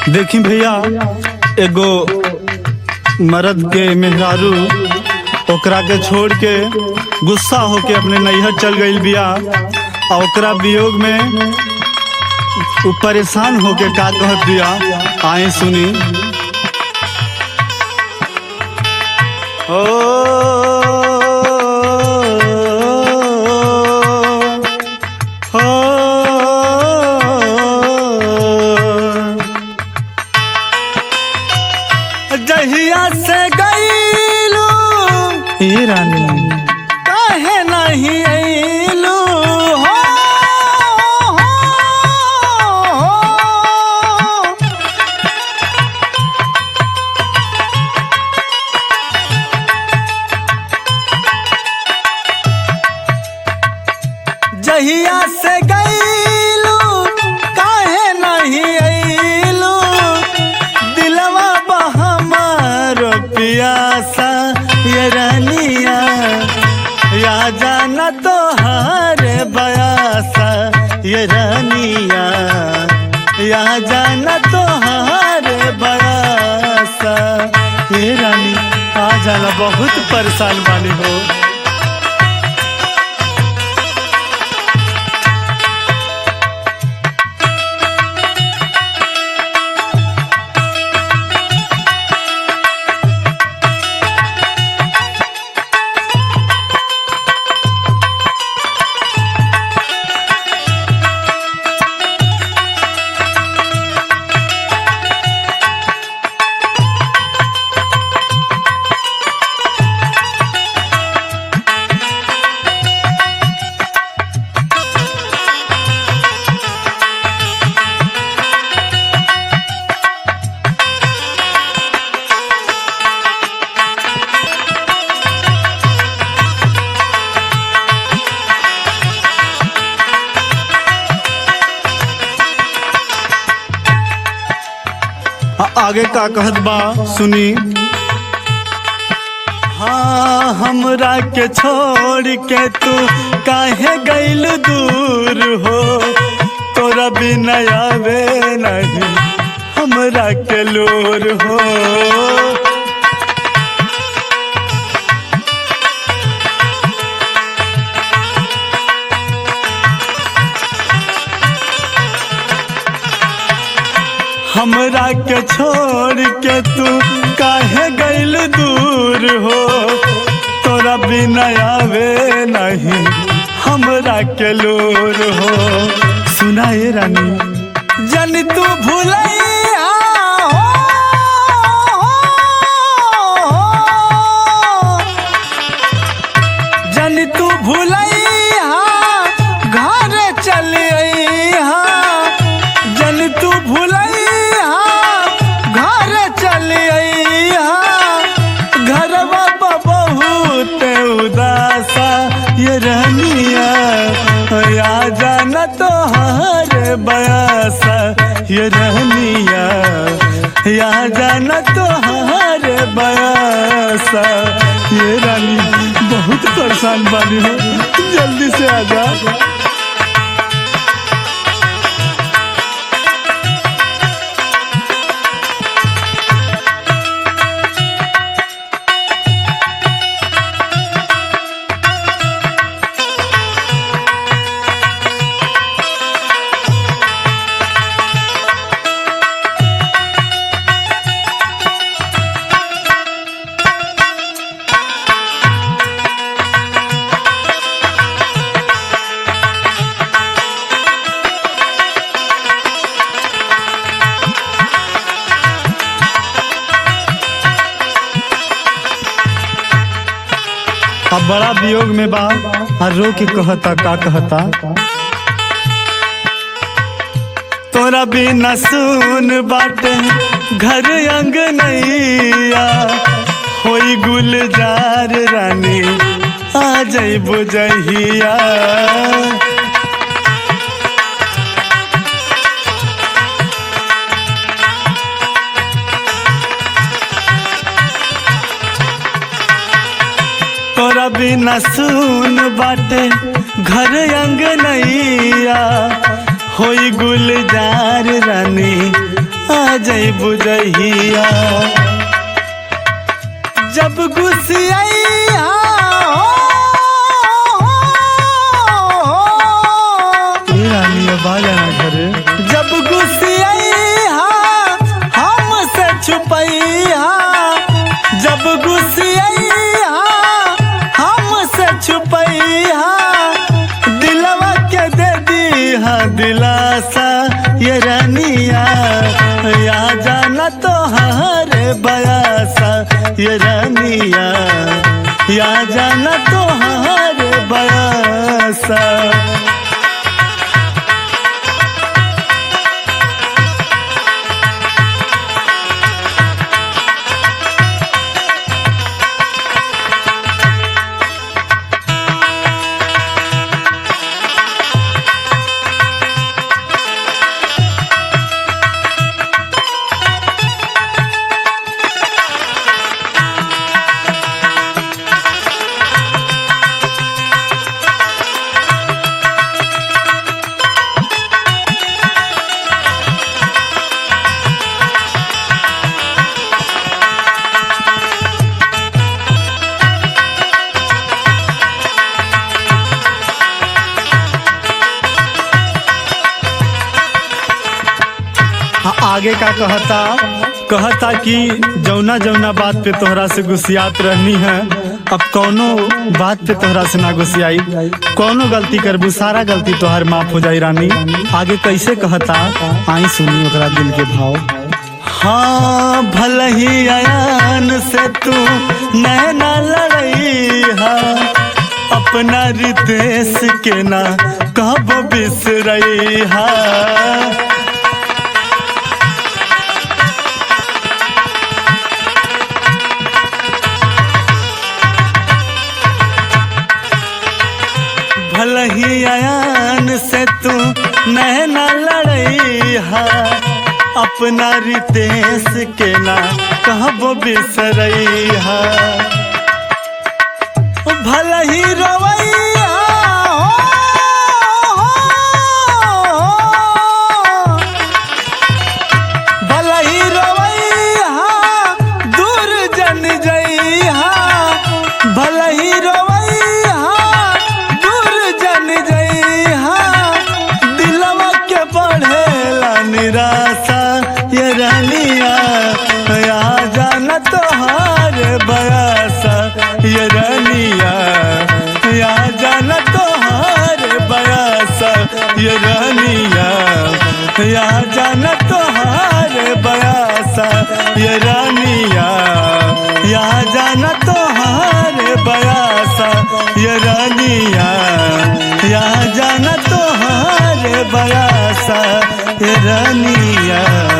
देखी भैया एगो मर्द के मेहरारू ओकरा के छोड़ के गुस्सा होके अपने नैहर चल गईल बिया और ओकरा वियोग में उ परेशान होके का कहत बिया आए सुनी ओ हो जहिया से गईलू ए रानी काहे नहीं अइलू हो, हो, हो। जहिया से गईलू काहे नहीं अइलू दिलवा बहमार पियासा ये रानिया या जाना तो हारे बयासा ये रानिया या जाना तो हारे बयासा ये रानी आ जाना बहुत परेशान बानी हो आ- आगे का कहत बा सुनी हाँ हमरा के छोड़ के तू काहे गइल दूर हो तोरा बिना आवे नहीं हमरा के लोर हो हमरा के छोड़ के तू काहे गइल दूर हो तोरा बिना आवे नहीं हमरा के लोर हो सुनाए रानी जन तू भूलैया हो जन तू भूलैया घर चल अइहा जन तू भूलैया घर चल अइहा घरवा बा बहुत उदासा ये रहनिया या जाना तो हर बयासा ये रहनिया या जाना तो हर बयासा ये रानी बहुत परेशान बानी हो जल्दी से आ जा अब बड़ा वियोग में बा आ रो के कहता का कहता तोरा बिना सुन बाटे घर अंग नैया होई गुलजार रानी आ जइबो जहिया तोरा बिना सुन बाटे घर अंग नैया होई गुलजार रानी आ जई बुझहिया जब गुसिया जब गुसिया हमसे छुपैया जब गुसिया हमसे छुपैया दिलवा के दे दीहा दिलासा ये रानिया या जाना तो हरे बयासा ये रानिया या जाना तो हरे बयासा हाँ, आगे का कहता कहता कि जौना जौना बात पे तोहरा से गुस्सियात रहनी है अब कौनो बात पे तोहरा से ना गुस्सियाई कौनो गलती करबू सारा गलती तोहर माफ हो जाई रानी आगे कैसे कहता आई सुनी ओकरा दिल के भाव हाँ भल ही अयान से तू नैना लड़ई हा अपना रितेश के ना कब बिसरई हा भल ही अयान से तू नैना लड़ई हा अपना रितेश के ना कहब बिसरई हा भल ही रवैया भल ही रवैया दूर जन जइहा भल ही रवैया दूर जन जइहा दिलवा के बढ़ेला निराशा ये रानिया या जाना तोहार बयासा ये रानिया या जाना तोहार बयासा ये रानिया या जाना तोहार बयासा ये रानिया या जाना तोहार बयासा ये रानिया या जाना तोहार बयासा ये रानिया